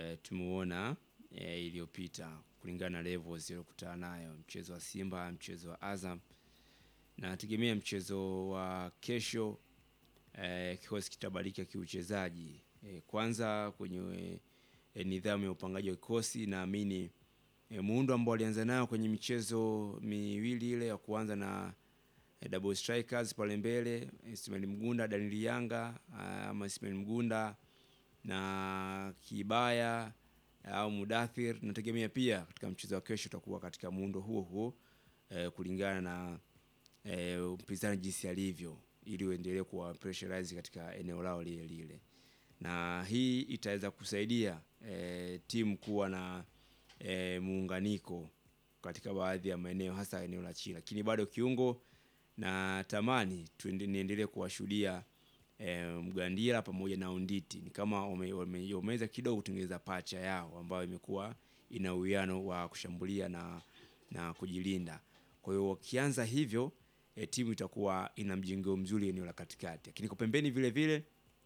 e, tumeuona e, iliyopita kulingana na levels iliyokutana nayo mchezo wa Simba, mchezo wa Azam na nategemea mchezo wa kesho e, kikosi kitabadilika kiuchezaji e, kwanza kwenye e, nidhamu ya upangaji wa kikosi naamini e, muundo ambao alianza nao kwenye michezo miwili ile ya kuanza na e, double strikers pale mbele Ismail Mgunda, Daniel Yanga ama Ismail Mgunda na Kibaya au Mudathir, nategemea pia katika mchezo wa kesho utakuwa katika muundo huo huo e, kulingana na e, mpinzani jinsi alivyo, ili uendelee kuwa pressurize katika eneo lao lile lile, na hii itaweza kusaidia e, timu kuwa na e, muunganiko katika baadhi ya maeneo hasa eneo la chini, lakini bado kiungo na tamani niendelee kuwashuhudia e, Mgandila pamoja na Unditi ni kama wameweza kidogo kutengeneza pacha yao ambayo imekuwa ina uwiano wa kushambulia na, na kujilinda. Kwa hiyo wakianza hivyo e, timu itakuwa ina mjengeo mzuri eneo la katikati, lakini kwa pembeni vile vile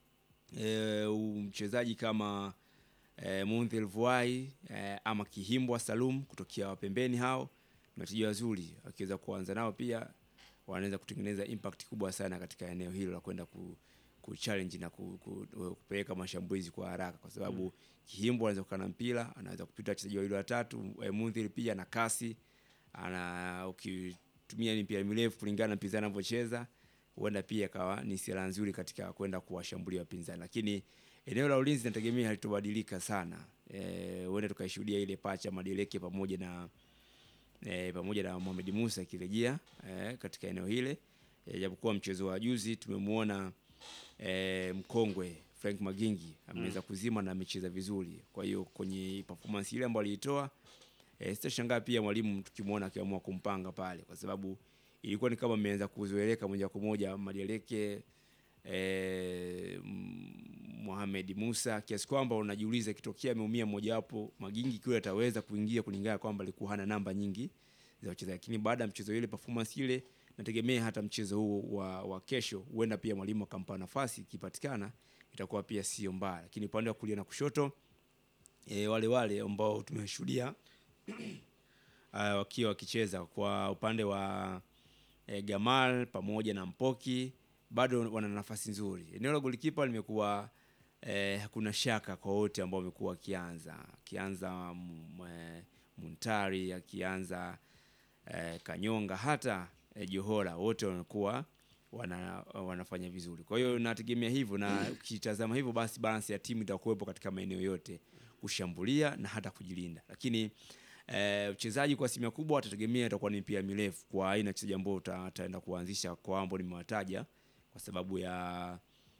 e, mchezaji kama e, Mundhir Vuai e, ama Kihimbwa Salum kutokea pembeni, hao ni wachezaji wazuri, wakiweza kuanza nao pia wanaweza kutengeneza impact kubwa sana katika eneo hilo la kwenda ku, ku challenge na ku, ku, kupeleka mashambulizi kwa haraka, kwa sababu mm. Kihimbwa anaweza kukaa na mpira, anaweza kupita wachezaji wawili watatu. E, Mundhir pia na kasi ana ukitumia mipira mirefu kulingana na mpinzani anavyocheza, huenda pia kawa ni silaha nzuri katika kwenda kuwashambulia wapinzani, lakini eneo la ulinzi nategemea halitobadilika sana. Eh, huenda tukaishuhudia ile pacha Madeleke pamoja na e, pamoja na Mohamed Musa akirejea e, katika eneo hile e, japokuwa mchezo wa juzi tumemwona e, mkongwe Frank Magingi ameweza mm. kuzima na amecheza vizuri. Kwa hiyo kwenye performance ile ambayo aliitoa e, sitashangaa pia mwalimu tukimwona akiamua kumpanga pale, kwa sababu ilikuwa ni kama ameanza kuzoeleka moja kwa moja Madeleke e, Mohamed Musa kiasi kwamba unajiuliza ikitokea ameumia mmojawapo Magingi kiwe ataweza kuingia kulingana kwamba alikuwa hana namba nyingi za wachezaji, lakini baada ya mchezo ile performance ile, nategemea hata mchezo huo wa, wa kesho huenda pia mwalimu akampa nafasi, ikipatikana itakuwa pia sio mbaya, lakini upande wa kulia na kushoto e, wale wale ambao tumeshuhudia wakiwa wakicheza kwa upande wa e, Gamal pamoja na Mpoki bado wana nafasi nzuri. Eneo la golikipa limekuwa eh, hakuna shaka kwa wote ambao wamekuwa wakianza akianza Muntari akianza eh, Kanyonga hata eh, Johora wote wanakuwa wana, wanafanya vizuri. Kwa hiyo nategemea hivyo, na ukitazama hivyo basi balance ya timu itakuwepo katika maeneo yote kushambulia na hata kujilinda, lakini uchezaji eh, kwa asilimia kubwa atategemea itakuwa ni pia mirefu kwa aina ya wachezaji ambao utaenda kuanzisha kwa ambao nimewataja kwa sababu ya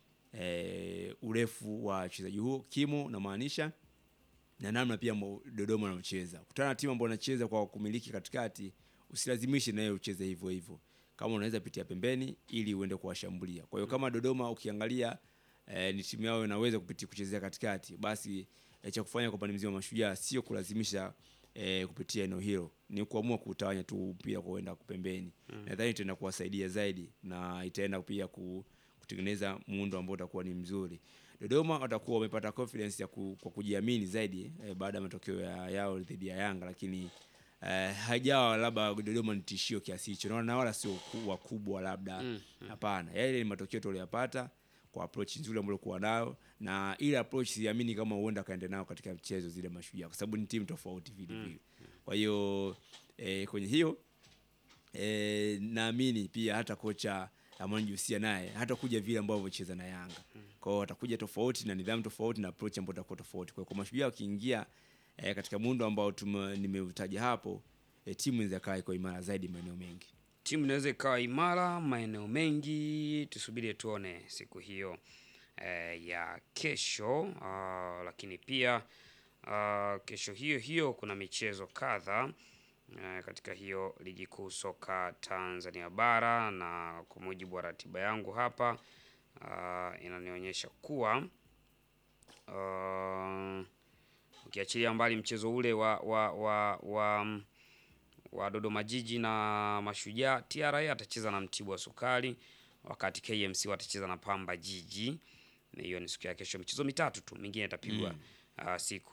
e, urefu wa wachezaji huo kimo namaanisha na namna pia Dodoma anacheza. Kutana na timu ambayo anacheza kwa kumiliki katikati, usilazimishe naye ucheze hivyo hivyo, kama unaweza pitia pembeni ili uende kuwashambulia. Kwa hiyo kama Dodoma ukiangalia e, ni timu yao inaweza kupitia kuchezea katikati, basi e, cha kufanya kwa upande mzima Mashujaa sio kulazimisha E, kupitia eneo hilo ni kuamua kutawanya tu mpira kuenda pembeni. mm. Nadhani itaenda kuwasaidia zaidi na itaenda pia kutengeneza muundo ambao utakuwa ni mzuri. Dodoma watakuwa wamepata confidence ya ku, kwa kujiamini zaidi e, baada ya matokeo ya, yao dhidi ya Yanga, lakini e, haijawa labda Dodoma ni tishio kiasi hicho, naona na wala sio wakubwa labda hapana. mm. Yale ni matokeo tuliyopata kwa approach nzuri ambayo kuwa nayo na ile approach siamini kama huenda kaenda nayo katika mchezo zile Mashujaa, kwa sababu ni timu tofauti vile vile. Kwa hiyo e, kwenye hiyo e, naamini pia hata kocha Amani Jusia naye hata kuja vile ambavyo cheza na Yanga. Kwa hiyo atakuja tofauti na nidhamu tofauti na approach ambayo itakuwa tofauti. Kwa hiyo kwa Mashujaa wakiingia e, katika muundo ambao nimeutaja hapo e, timu inaweza kaa iko imara zaidi maeneo mengi. Timu inaweza ikawa imara maeneo mengi, tusubiri tuone siku hiyo eh, ya kesho. Uh, lakini pia uh, kesho hiyo hiyo kuna michezo kadha uh, katika hiyo ligi kuu soka Tanzania bara, na kwa mujibu wa ratiba yangu hapa uh, inanionyesha kuwa uh, ukiachilia mbali mchezo ule wa, wa, wa, wa wa Dodoma Jiji na Mashujaa, TRA atacheza na Mtibwa Sukari, wakati KMC watacheza na Pamba Jiji. Hiyo ni siku ya kesho, michezo mitatu tu, mingine itapigwa mm. uh, siku